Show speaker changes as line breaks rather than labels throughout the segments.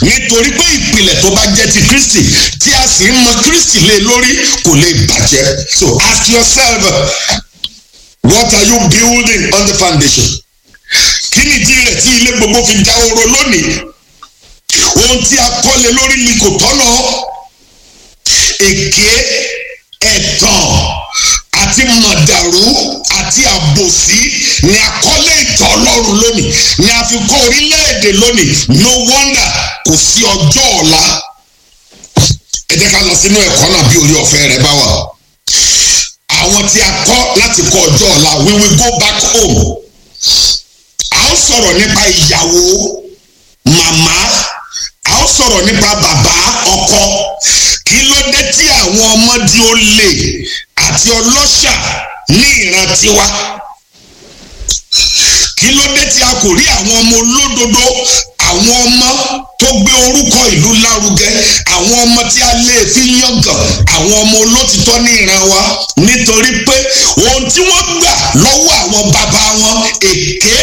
nítorí pé ìpìlẹ̀ tó bá jẹ́ ti kristi tí a sì ń mọ kristi lé lórí kò lè bàjẹ́ so ask yourself what are you building on the foundation kí ni ìdí rẹ̀ tí ilé gbogbo fi dá oró lónìí ohun tí a kọ́lé lórí ni kò tọ́nà èké ẹ̀tàn àti mọ̀dàrú àti àbòsí ni àkọlé ìtàn ọlọ́run lónìí ni a fi kọ́ orílẹ̀-èdè lónìí no wonder kò sí ọjọ́ ọ̀la ẹ jẹ́ ká lọ sínú ẹ̀kọ́ náà bí orí ọ̀fẹ́ rẹ bá wà àwọn tí a kọ́ láti kọ́ ọjọ́ ọ̀la we will go back home a ó sọ̀rọ̀ nípa ìyàwó màmá a ó sọ̀rọ̀ nípa bàbá ọkọ kí ló dé tí àwọn ọmọ di olè àti ọlọ́ṣà ní ìran tiwa kí ló dé tí a kò rí àwọn ọmọ olódodo àwọn ọmọ tó gbé orúkọ ìlú lárugẹ àwọn ọmọ tí a lè fi yangàn àwọn ọmọ olótìtọ́ ní ìran wa nítorí pé ohun tí wọ́n gbà lọ́wọ́ àwọn bàbá wọn èké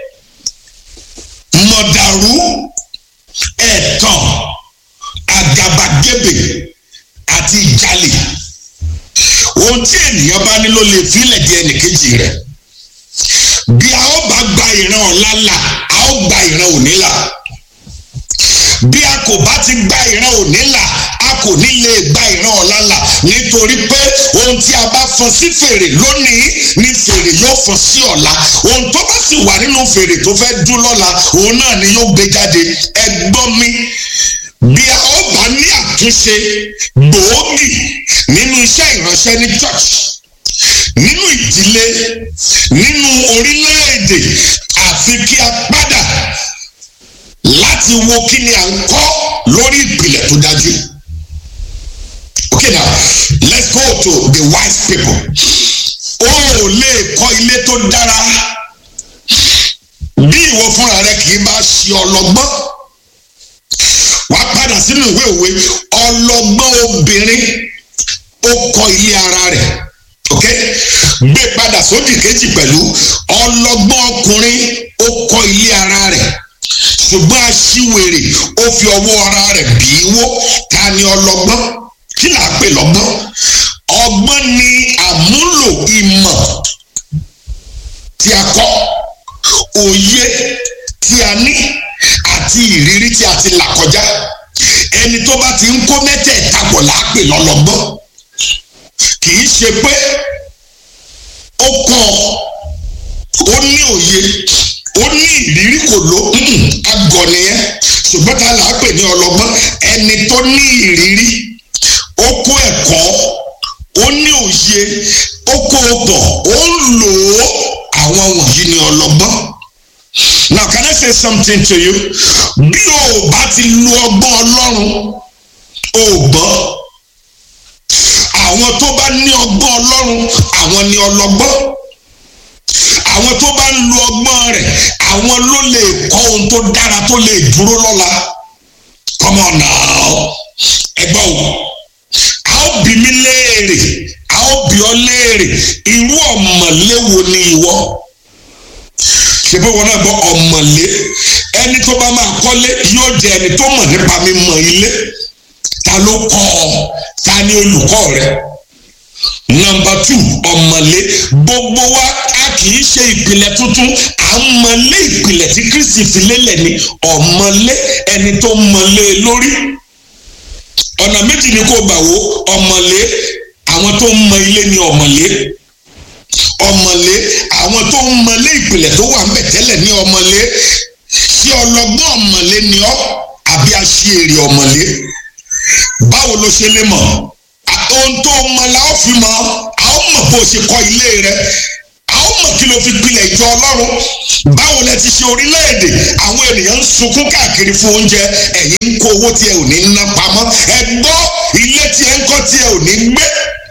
mọ̀dàrú ẹ̀tàn àgàbàgebè àti ìjalè ohun tí ènìyàn bá ní ló lè filẹ̀ di ẹnìkejì rẹ̀ bí a ó bá gba ìran ọ̀la là a ó gba ìran òní là bí a kò bá ti gba ìran òní là a kò ní lè gba ìran ọ̀la là nítorí pé ohun tí a bá fọn sí fèrè lónìí ni fèrè yóò fọn sí ọ̀la ohun tó bá sì wà nínú fèrè tó fẹ́ dún lọ́la òun náà ni yóò gbé jáde ẹ gbọ́ mi bí a ó bá ní àtúnṣe gbòógì nínú iṣẹ́ ìránṣẹ́ ní church nínú ìdílé nínú orílẹ̀-èdè àfi kí a padà láti wo kí ni à ń kọ́ lórí ìpìlẹ̀ tó dájú. okay now let's go to the wise people. o ò lè kọ́ ilé tó dára bí ìwọ fúnra rẹ kì í bá ṣe ọlọ́gbọ́n wà á padà sínú ìwé òwe ọlọ́gbọ́n obìnrin ó kọ́ ilé ara rẹ̀ ok gbé padà sódì kejì pẹ̀lú ọlọ́gbọ́n ọkùnrin ó kọ́ ilé ara rẹ̀ ṣùgbọ́n aṣíwèrè ó fi ọwọ́ ara rẹ̀ bí i wó ta ni ọlọ́gbọ́n kí là á pè lọ́gbọ́n ọgbọ́n ni àmúlò ìmọ̀ tí a kọ́ òye tí a ní àti ìrírí tí a ti là kọjá ẹni tó bá ti ń kó mẹ́tẹ̀ẹ̀ta pọ̀ là á pè lọ́lọ́gbọ́n kì í ṣe pé ó kọ́ ó ní òye ó ní ìrírí kò ló agọ̀ nìyẹn ṣùgbọ́n ta là á pè ní ọlọ́gbọ́n ẹni tó ní ìrírí ó kó ẹ̀kọ́ ó ní òye ó kó o pọ̀ ó ń lò ó àwọn wọ̀nyí ni ọlọ́gbọ́n. Now can I say something to you? Bí o bá ti lu ọgbọ́n Ọlọ́run, o gbọ́. Àwọn tó bá ní ọgbọ́n Ọlọ́run, àwọn ni ọlọ́gbọ́n. Àwọn tó bá ń lu ọgbọ́n rẹ̀, àwọn ló lè kọ́ ohun tó dára tó lè dúró lọ́la. Come on now. Ẹgbọ́n o. A ó bí mi léèrè, a ó bí ọ léèrè, irú ọ̀mọ̀lé wo ni ìwọ? ṣebí wọn náà gbọ́ ọ̀mọ̀lé ẹni tó bá máa kọ́lé yóò jẹ ẹni tó mọ̀ nípa mímọ̀ ilé ta ló kọ́ ọ ta ni olùkọ́ rẹ nọ́mbà tù ọ̀mọ̀lé gbogbo wa a kì í ṣe ìpìlẹ̀ tuntun à ń mọ̀lé ìpìlẹ̀ tí Kristi fi lélẹ̀ ni ọ̀mọ̀lé ẹni tó mọ̀lé lórí ọ̀nà méjì ni kò gbà wo ọ̀mọ̀lé àwọn tó ń mọ ilé ni ọ̀mọ̀lé ọmọlé àwọn tó ń mọlé ìpìlẹ̀ tó wà ńbẹ̀ tẹ́lẹ̀ ní ọmọlé ṣé ọlọ́gbọ́n ọmọlé ni ọ́ àbí aṣèrè ọmọlé báwo ló ṣe lè mọ̀ ohun tó mọ la ó fi mọ̀ a ó mọ̀ bó ṣe kọ́ ilé rẹ a ó mọ̀ kí ló fi pilẹ̀ ìjọ ọlọ́run báwo lẹ ti ṣe orílẹ̀-èdè àwọn ènìyàn ń sunkún káàkiri fún oúnjẹ ẹ̀yin ń kó owó tí ẹ ò ní ná pamọ́ ẹ gbọ́ ilé tí ẹ ń kọ́ tí ẹ ò ní gbé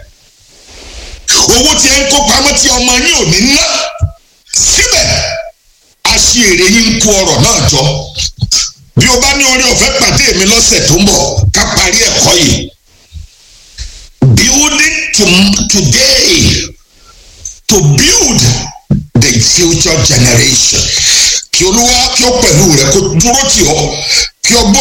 owó tí ẹ ń kó pamọ́ tí ọmọ yín ò ní ná síbẹ̀ aṣèrè yín ń kó ọrọ̀ náà jọ bí o bá ní orí ọ̀fẹ́ pàdé mi lọ́sẹ̀ tó ń bọ̀ ká parí ẹ̀kọ́ yìí building to today to build the future generation kí olúwa kí ó pẹ̀lú rẹ kó dúró tì ọ́ kí ọgbọ́n